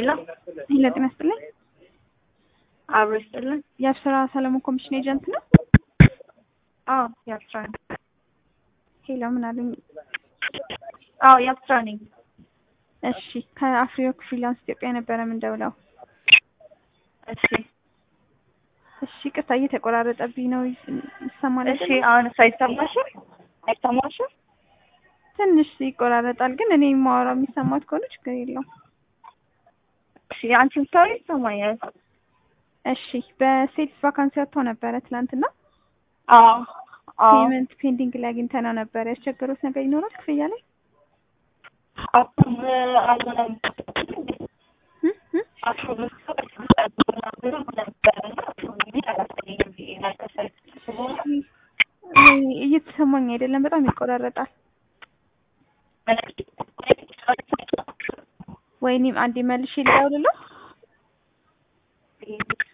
ሄሎ ሄሎ ጤና ይስጥልኝ። አብሮ ይስጥልን። የአብስራ ሰለሞን ኮሚሽን ኤጀንት ነው። አዎ የአብስራ ነኝ። ሄሎ ምን አሉኝ? አዎ የአብስራ ነኝ። እሺ ከአፍሪወርክ ፍሪላንስ ኢትዮጵያ ነበረ የምንደውለው። እሺ እሺ ቅርታ እየተቆራረጠብኝ ነው ይሰማል? እሺ አሁን አይሰማሽም? አይሰማሽም? ትንሽ ይቆራረጣል፣ ግን እኔ የማወራው የሚሰማት ከሆነ ችግር የለውም። እሺ አንቺም ስታወሪ ይሰማኛል። እሺ በሴልስ ቫካንሲ ወጥቶ ነበረ ትናንትና። አዎ አዎ ፔመንት ፔንዲንግ ላይ አግኝተነው ነበረ። ያስቸገሩት ነገር ይኖራል ክፍያ ላይ አሁን አልሆነም። እ እ እየተሰማኝ አይደለም፣ በጣም ይቆራረጣል። ወይኔም አንዴ መልሼ ልደውልልህ።